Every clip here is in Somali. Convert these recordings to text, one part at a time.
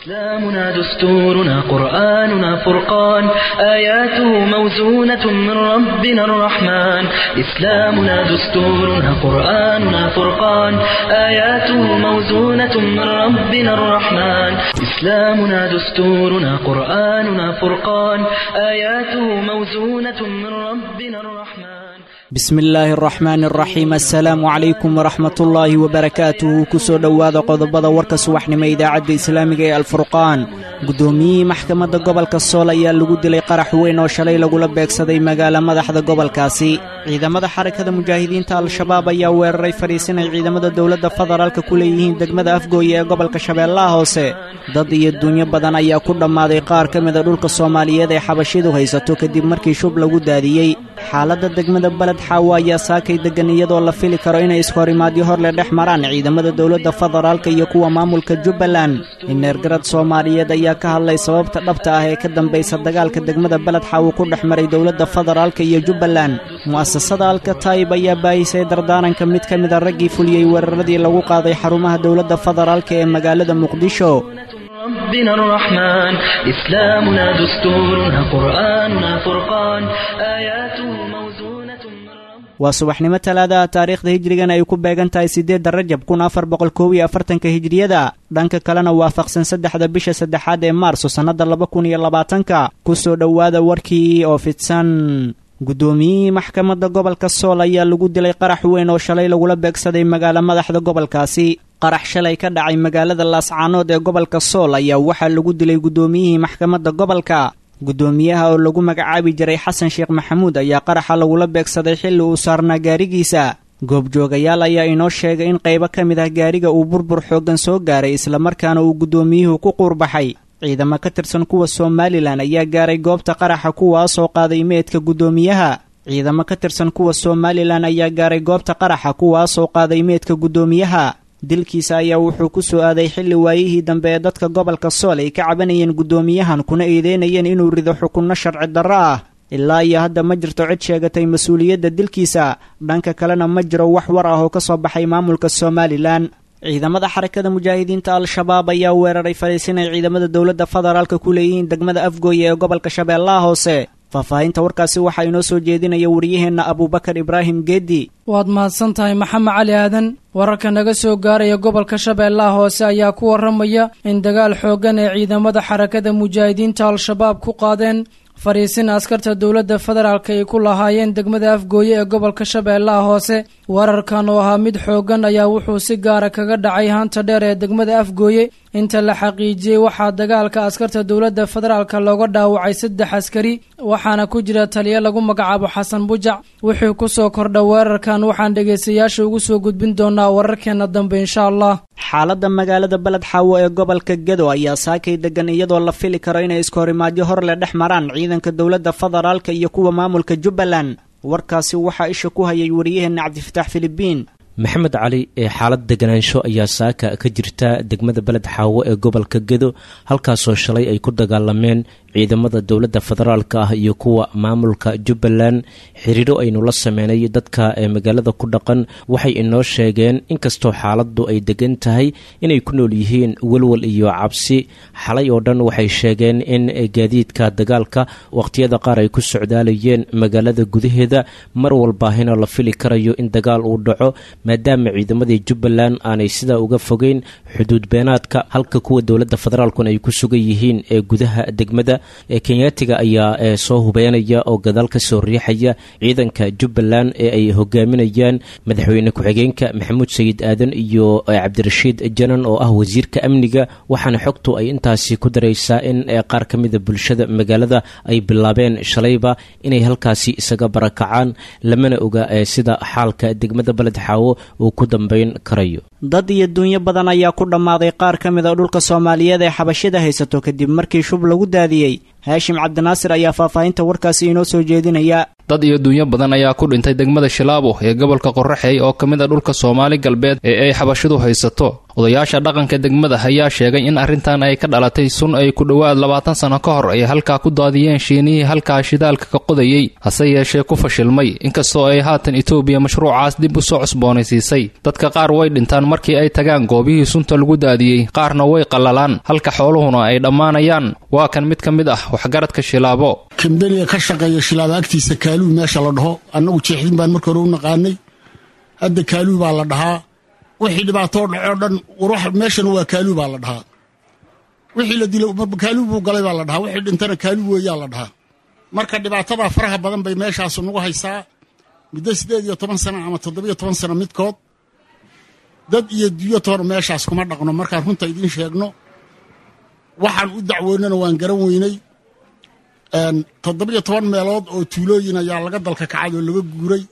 إسلامنا دستورنا قرآننا فرقان آياته موزونة من ربنا الرحمن إسلامنا دستورنا قرآننا فرقان آياته موزونة من ربنا الرحمن إسلامنا دستورنا قرآننا فرقان آياته موزونة من ربنا الرحمن bismi illaahi araxmaani araxiim assalaamu calaykum waraxmatullaahi wabarakaatuhu kusoo dhowaada qodobada warka subaxnimo idaacadda islaamiga ee alfurqaan guddoomiyihii maxkamadda gobolka sool ayaa lagu dilay qarax weyn oo shalay lagula beegsaday magaala madaxda gobolkaasi ciidamada xarakada mujaahidiinta al-shabaab ayaa weeraray fadhiisin ay ciidamada dowladda federaalka ku leeyihiin degmada afgooye ee gobolka shabeellaha hoose dad iyo dunyo badan ayaa ku dhammaaday qaar ka mida dhulka soomaaliyeed ee xabashidu haysato kadib markii shub lagu daadiyey xaaladda degmada beled xaawo ayaa saakay deggan iyadoo la fili karo inay iskahorimaadyo hor le dhex maraan ciidamada dowladda federaalka iyo kuwa maamulka jubbaland ineergarad soomaaliyeed ayaa ka hadlay sababta dhabta ah ee ka dambaysa dagaalka degmada beled xaawo ku dhex maray dowladda federaalka iyo jubbaland mu'asasada alkataayib ayaa baahisay dardaaranka mid ka mida raggii fuliyey weeraradii lagu qaaday xarumaha dowladda federaalka ee magaalada muqdisho ربنا الرحمن إسلامنا دستورنا قرآننا فرقان آياته موزونة من ربنا waa subaxnimo talaadaha taariikhda hijrigan ay ku beegan tahay siddeedda rajab kun afar boqol koob iyo afartanka hijriyada dhanka kalena waafaqsan saddexda bisha saddexaad ee maarso sannadda laba kun iyo labaatanka ku soo dhowaada warkii oo fidsan guddoomiyihii maxkamadda gobolka sool ayaa lagu dilay qarax weyn oo shalay lagula beegsaday magaala madaxda gobolkaasi qarax shalay ka dhacay magaalada laascaanood ee gobolka sool ayaa waxaa lagu dilay guddoomiyihii maxkamadda gobolka guddoomiyaha oo lagu magacaabi jiray xasan sheekh maxamuud ayaa qaraxa lagula beegsaday xilli uu saarnaa gaarigiisa goobjoogayaal ayaa inoo sheegay in qaybo ka mid ah gaariga uu burbur xooggan soo gaaray islamarkaana uu guddoomiyuhu ku quurbaxay ciidamo ka tirsan kuwa somalilan ayaa gaaray goobta qaraxa kuwaasoo qaaday meedka guddoomiyaha ciidamo ka tirsan kuwa somalilan ayaa gaaray goobta qaraxa kuwaasoo qaaday meedka guddoomiyaha dilkiisa ayaa wuxuu ku soo aaday xilli waayihii dambe ee dadka gobolka sool ay ka cabanayeen guddoomiyahan kuna eedeynayeen inuu rido xukunno sharci darro ah ilaa iyo hadda ma jirto cid sheegatay mas-uuliyadda dilkiisa dhanka kalena ma jiro wax war ah oo ka soo baxay maamulka somalilan ciidamada xarakada mujaahidiinta al-shabaab ayaa weeraray fadhiisin ay ciidamada dowladda federaalka ku leeyihiin degmada afgooye ee gobolka shabeellaha hoose faahfaahinta warkaasi waxaa inoo soo jeedinaya wariyaheenna abuubakar ibraahim geedi waad mahadsan tahay maxamed cali aadan wararka naga soo gaaraya gobolka shabeellaha hoose ayaa ku warramaya in dagaal xooggan ee ciidamada xarakada mujaahidiinta al-shabaab ku qaadeen fadhiisin askarta dowladda federaalk ay ku lahaayeen degmada afgooye ee gobolka shabeellaha hoose wararkan oo ahaa mid xooggan ayaa wuxuu si gaara kaga dhacay haanta dheer ee degmada afgooye inta la xaqiijiyey waxaa dagaalka askarta dowladda federaalk looga dhaawacay saddex askari waxaana ku jira taliyo lagu magacaabo xasan bujac wixii kusoo kordha weerarkan waxaan dhegaystayaasha ugu soo gudbin doonaa wararkeena dambe insha allah xaaladda magaalada beled xaawo ee gobolka gedo ayaa saakay degan iyadoo la fili karo inay iskahorimaadyo hor le dhex maraan ciidanka dowladda federaalka iyo kuwa maamulka jubbaland warkaasi waxaa isha ku hayay wariyaheenna cabdifitaax filibiin maxamed cali ee xaalad deganaansho ayaa saaka ka jirta degmada beled xaawo ee gobolka gedo halkaasoo shalay ay ku dagaalameen ciidamada dowladda federaalka ah iyo kuwa maamulka jubbaland xiriiro aynu la sameynay dadka ee magaalada ku dhaqan waxay inoo sheegeen inkastoo xaaladdu ay degan tahay inay ku nool yihiin welwel iyo cabsi xalay oo dhan waxay sheegeen in gaadiidka dagaalka wakhtiyada qaar ay ku socdaalayeen magaalada gudaheeda mar walbaahina la fili karayo in dagaal uu dhaco maadaama ciidamadii jubbaland aanay sidaa uga fogeyn xuduud beenaadka halka kuwa dowladda federaalkuna ay ku sugan yihiin ee gudaha degmada ee kenyaatiga ayaa soo hubeynaya oo gadaal ka soo riixaya ciidanka jubbaland ee ay hogaaminayaan madaxweyne ku-xigeenka maxamuud sayid aadan iyo cabdirashiid janan oo ah wasiirka amniga waxaana xogtu ay intaasi ku daraysaa in qaar ka mida bulshada magaalada ay bilaabeen shalayba inay halkaasi isaga barakacaan lamana oga sida xaalka degmada beled xaawo uu ku dambayn karayo dad iyo dunyo badan ayaa ku dhammaaday qaar ka mid a dhulka soomaaliyeed ee xabashida haysato kadib markii shub lagu daadiyey haashim cabdinaasir ayaa faahfaahinta warkaasi inoo soo jeedinaya dad iyo dunyo badan ayaa ku dhintay degmada shilaabo ee gobolka qoraxey oo ka mid a dhulka soomaali galbeed ee ay xabashidu haysato odayaasha dhaqanka degmada ayaa sheegay in arrintan ay ka dhalatay sun ay ku dhowaad labaatan sano ka hor ay halkaa ku daadiyeen shiinihii halkaa shidaalka ka qodayey hase yeeshee ku fashilmay inkastoo ay haatan etoobiya mashruucaas dib u soo cusboonaysiisay dadka qaar way dhintaan markii ay tagaan goobihii sunta lagu daadiyey qaarna way qallalaan halka xooluhuna ay dhammaanayaan waa kan mid ka mid ah waxgaradka shilaabo kambeniga ka shaqeeya shilaabo agtiisa kaaluu meesha la dhaho annagu jeexdin baan marka hore u naqaanay hadda kaaluu baa la dhahaa wixii dhibaatoo dhacoo dhan meeshana waa kaaluu baa la dhahaa wixii la dilo kaaluu buu galay baa la dhahaa wixii dhintana kaaluu weeyaa la dhahaa marka dhibaatadaa faraha badan bay meeshaasu nagu haysaa muddo siddeed iyo toban sana ama toddobiyo toban sana midkood dad iyo duyo toona meeshaas kuma dhaqno markaan runta idiin sheegno waxaan u dacwoonana waan garan weynay toddobiyo toban meelood oo tuulooyin ayaa laga dalka kacay oo laga guuray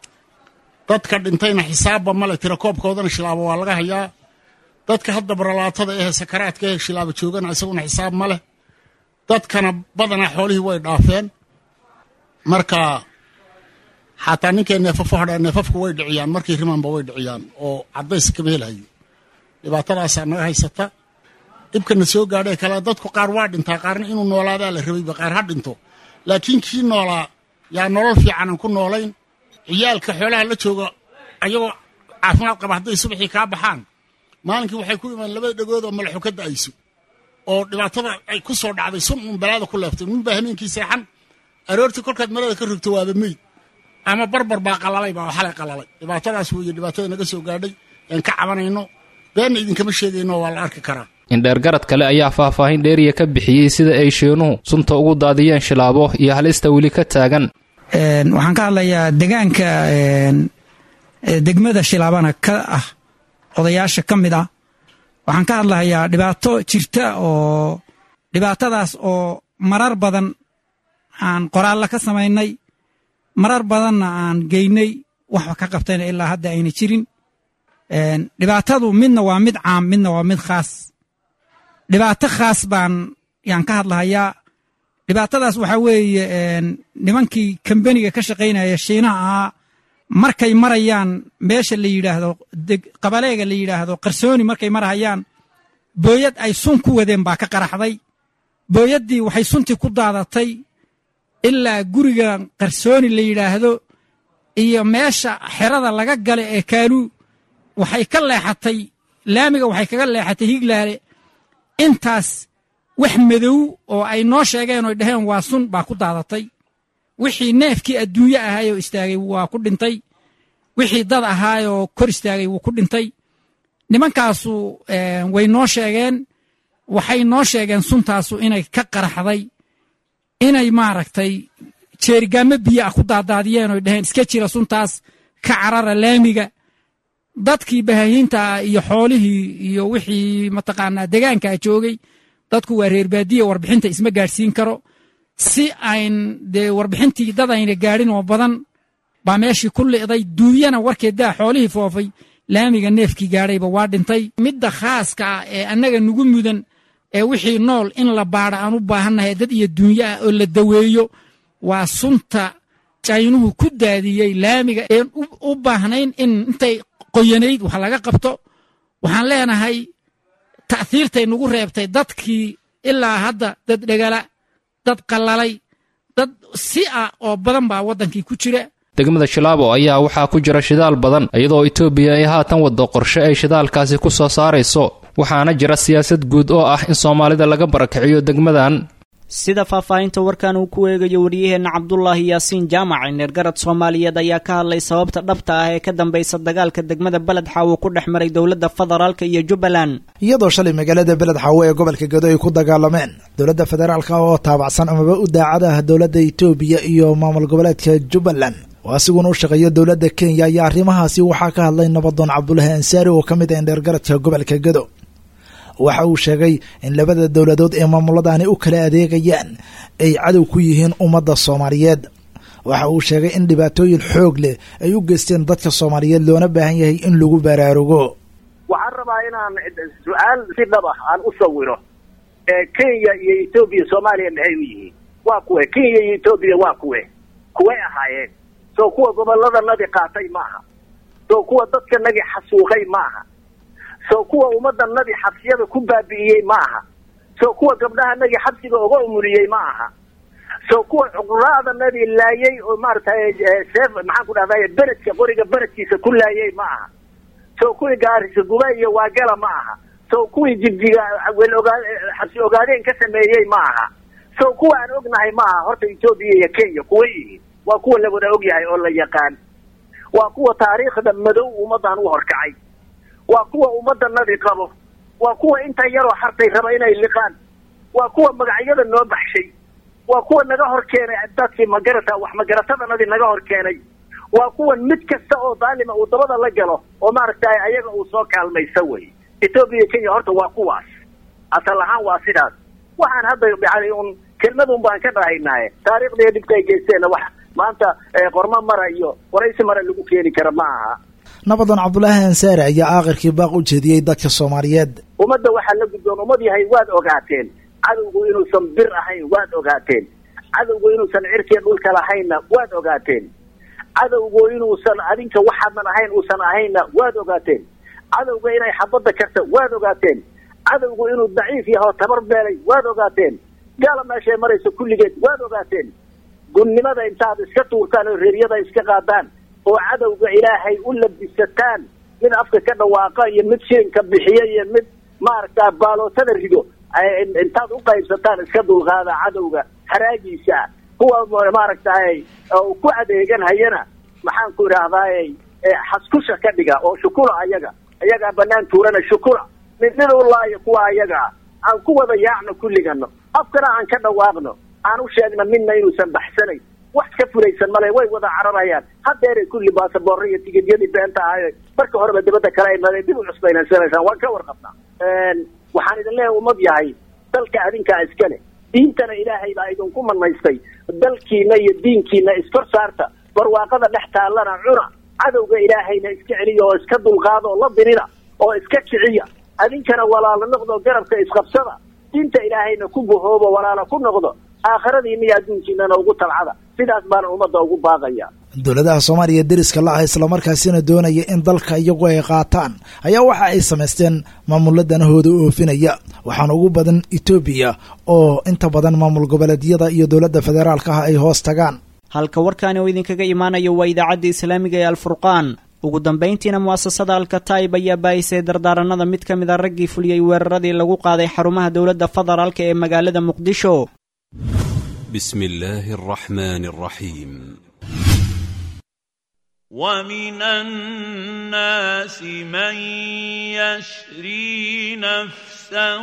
dadka dhintayna xisaabba male tirakoobkoodana shilaabo waa laga hayaa dadka hadda baralaatada ehe sakaraadka ehe shilaabo joogana isaguna xisaab ma leh dadkana badanaa xoolihii way dhaafeen marka xataa ninkay neefafo hadhaa neefafku way dhiciyaan markii rimanba way dhiciyaan oo caddays kama helhayo dhibaatadaasaa naga haysata dhibkana soo gaadhee kale dadku qaar waa dhintaa qaarna inuu noolaadaa la rabayba qaar ha dhinto laakiin kii noolaa yaa nolol fiican aan ku noolayn ciyaalka xoolaha la jooga ayagoo caafimaad qaba hadday subaxii kaa baxaan maalinkii waxay ku imaan labada dhegood oo malaxu ka da'ayso oo dhibaatada ay ku soo dhacday sun uun balaada ku leeftay nin baa hameenkii seexan aroortii kolkaad marada ka rogto waaba meyd ama barbar baa qalalay baa xalay qalalay dhibaatadaas weeye dhibaatada naga soo gaadhay aan ka cabanayno beenna idinkama sheegayno waa la arki karaa indheergarad kale ayaa faahfaahin dheeriya ka bixiyey sida ay sheenuhu sunta ugu daadiyeen shilaabo iyo halista weli ka taagan waxaan ka hadlayaa degaanka degmada shilaabana ka ah odayaasha ka mid ah waxaan ka hadlahayaa dhibaato jirta oo dhibaatadaas oo marar badan aan qoraallo ka samaynay marar badanna aan geynay waxba ka qabtayna ilaa hadda ayna jirin dhibaatadu midna waa mid caam midna waa mid khaas dhibaato khaas baan yaan ka hadlahayaa dhibaatadaas waxaa weeye nimankii kambeniga ka shaqaynaya shiinaha ahaa markay marayaan meesha la yidhaahdo qabaleega la yidhaahdo qarsooni markay marahayaan booyad ay sun ku wadeen baa ka qaraxday booyaddii waxay suntii ku daadatay ilaa guriga qarsooni la yidhaahdo iyo meesha xerada laga gala ee kaaluu waxay ka leexatay laamiga waxay kaga leexatay higlaale intaas wax madow oo ay noo sheegeen oy dhaheen waa sun baa ku daadatay wixii neefkii adduunye ahaayoo istaagay waa ku dhintay wixii dad ahaayoo kor istaagay wuu ku dhintay nimankaasu way noo sheegeen waxay noo sheegeen suntaasu inay ka qaraxday inay maaragtay jeerigaamo biyo ah ku daadaadiyeen oy dhaheen iska jira suntaas ka carara laamiga dadkii bahahiintaa iyo xoolihii iyo wixii mataqaanaa degaankaa joogay dadku waa reer baadiya warbixinta isma gaadhsiin karo si ayn dee warbixintii dad ayna gaadhin oo badan baa meeshii ku li'day duunyana warkeeddaa xoolihii foofay laamiga neefkii gaadhayba waa dhintay midda khaaska ah ee annaga nugu mudan ee wixii nool in la baadha aan u baahannahay dad iyo duunyo ah oo la daweeyo waa sunta jaynuhu ku daadiyey laamiga een u baahnayn in intay qoyanayd wax laga qabto waxaan leenahay ta'hiirtay nagu reebtay dadkii ilaa hadda dad dhegala dad qallalay dad si ah oo badan baa waddankii ku jira degmada shilaabo ayaa waxaa ku jira shidaal badan iyadoo etoobiya ay haatan waddo qorshe ay shidaalkaasi ku soo saarayso waxaana jira siyaasad guud oo ah in soomaalida laga barakiciyo degmadan sida faahfaahinta warkan uu ku eegayo wariyaheenna cabdulaahi yaasiin jaamac neergarad soomaaliyeed ayaa ka hadlay sababta dhabta ah ee ka dambaysa dagaalka degmada beled xaawo ku dhex maray dowladda federaalka iyo jubbaland iyadoo shalay magaalada beled xaawo ee gobolka gedo ay ku dagaalameen dowladda federaalka oo taabacsan amaba u daacada ah dowladda itoobiya iyo maamul goboleedka jubbaland oo asiguna u shaqeeya dowladda kenya ayaa arrimahaasi waxaa ka hadlay nabadoon cabdulaahi ansaari oo ka mid ah neergaradka gobolka gedo waxa uu sheegay in labada dowladood ee maamuladaani u kala adeegayaan ay cadow ku yihiin ummadda soomaaliyeed waxa uu sheegay in dhibaatooyin xoog leh ay u geysteen dadka soomaaliyeed loona baahan yahay in lagu baraarugo waxaan rabaa inaan su-aal si dhab ah aan u sawiro kenya iyo etoobiya soomaaliya maxay u yihiin waa kuwe kenya iyo etoobiya waa kuwe kuway ahaayeen soo kuwa gobolladanadii qaatay maaha soo kuwa dadkanagii xasuuqay maaha soo kuwa ummadanadii xabsiyada ku baabi'iyey ma aha soo kuwa gabdhahanagii xabsiga oga umuliyey ma aha soo kuwa cuquraadanadii laayay oo maaragtay seef maxaan ku dhahday beredka qoriga beredkiisa ku laayay ma aha soo kuwii gaarisa guba iyo waagala ma aha soo kuwii jigjiga wel ogaa xabsi ogaadeen ka sameeyey ma aha soo kuwa aan ognahay ma aha horta etoobiya iyo kenya kuwa yihiin waa kuwa la wada ogyahay oo la yaqaan waa kuwa taariikhda madow ummaddan u horkacay waa kuwa ummadanadii qabo waa kuwa inta yaroo hartay raba inay liqaan waa kuwa magacyada noo baxshay waa kuwa naga hor keenay dadkii magarata wax magaratadannadii naga hor keenay waa kuwan mid kasta oo daalima uu dabada la galo oo maaragtay ayaga uu soo kaalmaysa wey etoobiya iyo kenya horta waa kuwaas asal ahaan waa sidaas waxaan hadda yani un kelmadun baan ka dhahaynaaye taariikhdiiyo dhibka ay geysteenna wax maanta qormo mara iyo waraysi mara lagu keeni kara ma aha nabadan cabdulaahi ansaare ayaa aakhirkii baaq u jeediyey dadka soomaaliyeed ummadda waxaa la gudboon ummad yahay waad ogaateen cadowgu inuusan bir ahayn waad ogaateen cadowgu inuusan cirkiya dhulka lahaynna waad ogaateen cadowgu inuusan adinka waxaadan ahayn uusan ahaynna waad ogaateen cadowga inay xabadda karta waad ogaateen cadowgu inuu daciif yahay oo tabar beelay waad ogaateen gaala meeshay marayso kulligeed waad ogaateen gunnimada intaad iska tuurtaan oo reeryada iska qaadaan oo cadowga ilaahay u labisataan mid afka ka dhawaaqa iyo mid shirinka bixiya iyo mid maaragta baalootada rido intaad u qaybsataan iska dulqaada cadowga haraagiisa kuwa maaragtay ku adeegan hayana maxaan ku idhaahdaay xaskusha ka dhiga oo shukula ayaga ayagaa banaan tuurana shukula mid mid u laayo kuwa ayaga ah aan ku wada yaacno kulligano afkana aan ka dhawaaqno aan u sheegno midna inuusan baxsanayn wax ka fulaysan male way wada cararayaan hadeeray kulli baasaboorra iyo tigidyadii beenta ahayo marka horeba dibadda kale ay nada dib u cusbaynansanaysaan waan ka warqabnaa waxaan idin leeyahay ummad yahay dalka adinkaa iska leh diintana ilaahay baa idinku manaystay dalkiina iyo diinkiina iskor saarta barwaaqada dhex taallana cuna cadowga ilaahayna iska celiya oo iska dulqaada oo la dirida oo iska kiciya adinkana walaalo noqdo garabka isqabsada diinta ilaahayna ku bahoobo walaalo ku noqdo aakhiradiina iyo adduunkiinana ugu talcada sidaas baana ummadda ugu baaqaya dowladaha soomaaliya deriska la ah islamarkaasina doonaya in dalka iyagu ay qaataan ayaa waxa ay samaysteen maamulla danahooda oofinaya waxaana ugu badan etoobiya oo inta badan maamul goboleedyada iyo dowladda federaalka ah ay hoos tagaan halka warkaani oo idinkaga imaanayo waa idaacadda islaamiga ee alfurqaan ugu dambayntiina mu'asasada alkataib ayaa baahisay dardaaranada mid ka mid a raggii fuliyey weeraradii lagu qaaday xarumaha dowladda federaalka ee magaalada muqdisho بسم الله الرحمن الرحيم ومن الناس من يشري نفسه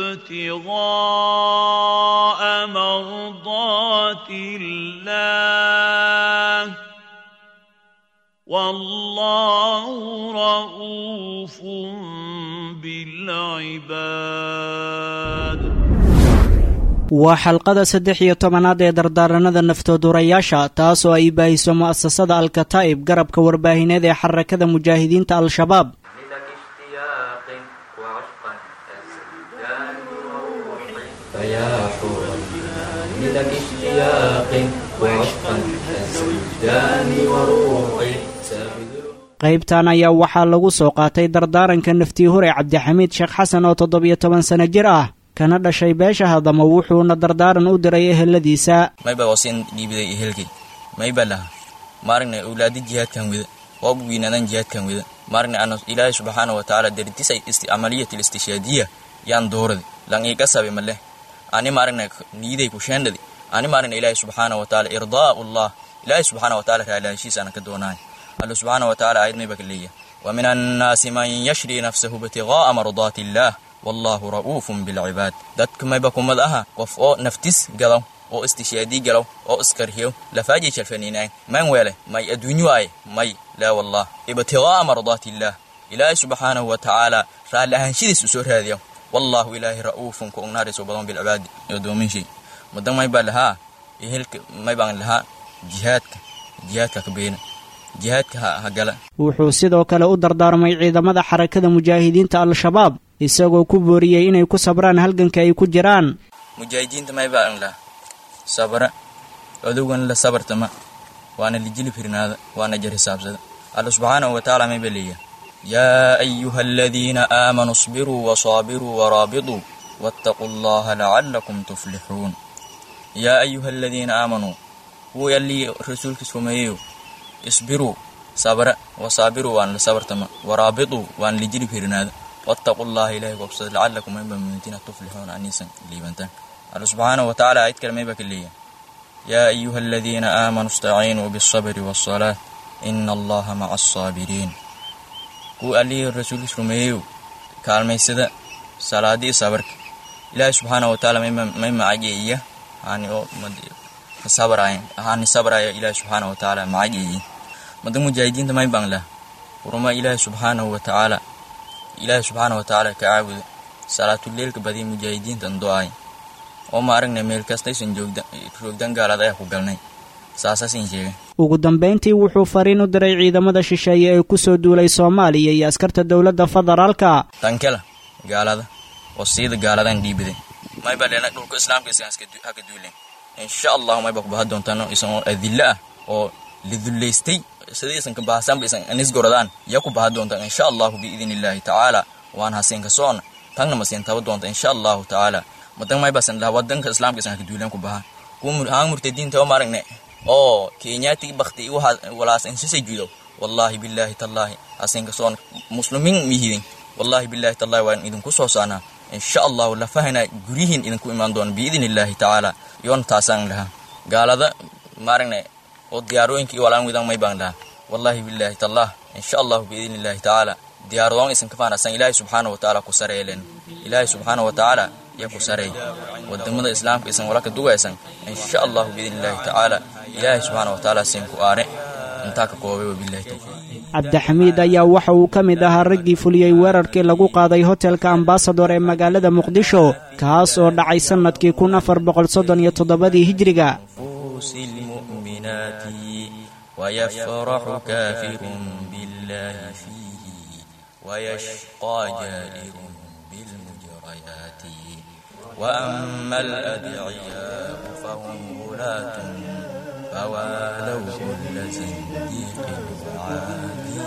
ابتغاء مرضات الله والله رؤوف بالعباد waa xalqada saddex iyo tobanaad ee dardaaranada naftoodurayaasha taasoo ay baahiso mu'asasada alkataa'ib garabka warbaahineed ee xarakada mujaahidiinta al-shabaab qaybtan ayaa waxaa lagu soo qaatay dardaaranka naftii hore cabdixamiid sheekh xasan oo toddobiyo toban sano jir ah kana dhashay beesha hadamo wuxuuna dardaaran u diray eheladiisa mayba wasin dhiibiday ehelkay mayba laha maaragna awlaadi jihaadkan weda waabu wiinaadan jihaadkan weda maaragna ano ilaahay subxaana wa tacaala dardisay amaliyat listishaadiya yaan dooradi lan iga sabe maleh ani maaragna niiday kusheendhadi ani maaragna ilaahay subxaana wa tacaala irdaa'u llah ilaahay subxaana wa tacaala raalaashiisa ana ka doonaay alla subxaana wa tacaala aayad mayba ka leeyahay wa min annaasi man yashri nafsahu ibtigaa'a mardaati illaah wallahu ra'uufun bilcibaad dadka mayba kumad aha qof oo naftis galaw oo istishaadii galaw oo iskarhiyo lafaajay shalfaniinaay man weele may adduunyo waaye may laa wallah ibtigaa'a mardaati illaah ilaahay subxaanahu wa tacaala raalli ahaanshidiis u soo raadiya wallahu ilaahay ra'uufun ku ognaariso badan bilcibaadi adoomin shay mudan maybaa lahaa ehelka maybaan lahaa jihaadka jihaadka ka beena jihaadka ha gala wuxuu sidoo kale u dardaarmay ciidamada xarakada mujaahidiinta al-shabaab isagoo ku booriyey inay ku sabraan halganka ay ku jiraan mujaahidiinta may baan lah sabra odowgan la sabartama waana lijili firnaada waana jar hisaabsada alla subxaanahu watacaala may ba leeyahay yaa ayuha aladiina aamanuu isbiruu wasaabiruu waraabituu waataquu allaha lacalakum tuflixuun yaa ayuha aladiina aamanuu kuwii allii rasuulkiis rumeeyeyo isbiruu sabra wasaabiruu waan la sabartama waraabituu waan lijili firnaada waataquu allaha ilahay gobsada lacalakum mayba mumintiina tuflixuun aniisan liibantaan alla subxaanahu watacaala ayad kale mayba ka leeyahay yaa ayuha aladiina aamanuu istaciinuu bialsabri waasalaah ina allaha maca alsaabiriin kuwii allihii rasuulkiis rumeeyeyo kaalmaysada salaadii sabarka ilaahay subxaanahu watacaala may macageeya hani oo sabraayan hani sabraya ilaahay subxaanahu watacaala macageeya mada mujaahidiinta may baan lah uruma ilaahay subxaanahu watacaala ilaahay subxaanahu watacaala ka caabuda salaatuleelka badiya mujaahidiintan do-ay oo ma aragnay meel kastaysan joogdan gaalaad ayaa ku galnay saasaasin sheegay ugu dambayntii wuxuu fariin u diray ciidamada shisheeye ee ku soo duulay soomaaliya iyo askarta dowladda federaalka tankela gaalada oo siida gaaladan dhiibiday mayba leena dhulka islaamka isan haka duulen insha allahu mayba kubaha doontaan isan oo adilla ah oo lidullaystay sidii isan ka bahasanba isan anisgoradaan ya ku baha doontaan insha allahu biidin illaahi tacaala waan hasiin ka soona tangna masiin taba doonta insha allahu tacaala madan maybasan laha wadanka islaamka isan haka duulen ku baha kuwa haan murtadiinta oo maaragne oo kenyaati bakti walaas insisay judo wallahi billahi tallahi asinka soon muslimin mihidin wallahi billahi tallahi waan idinku soo saanaa insha allahu lafahana guryihiin idinku imaan doona biidin illaahi tacaala yoon taasaan lahaa gaalada maaragne oo diyaarooyinkii walaan widan may baan lahaa wallahi billahi tallah insha allahu biidin illaahi tacaala diyaaradoon isan kafaanasan ilaahay subxaana watacaala ku sareelen ilaahay subxaana watacaala ya ku sarey wadamada islaamka isan walaka dugaysan insha allahu biidin illaahi tacaala ilaahay subxaana watacaala siin ku aare intaa ka koobay wabillahi tawfiiq cabdixamiid ayaa waxa uu ka mid ahaa raggii fuliyey weerarkii lagu qaaday hotelka ambasador ee magaalada muqdisho kaas oo dhacay sannadkii kun afar boqol soddon iyo toddobadii hijiriga ويفرح كافر بالله فيه ويشقى جائر بالمجريات وأما الأدعياء فهم غلاة فوالوا كل زنديق وعادي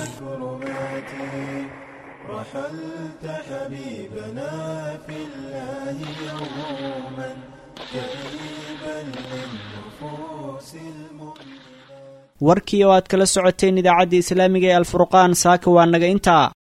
رحلت حبيبنا في الله يوما كئيبا للنفوس المؤمنة warkii oo aad kala socoteen idaacadda islaamiga ee alfurqaan saaka waa naga intaa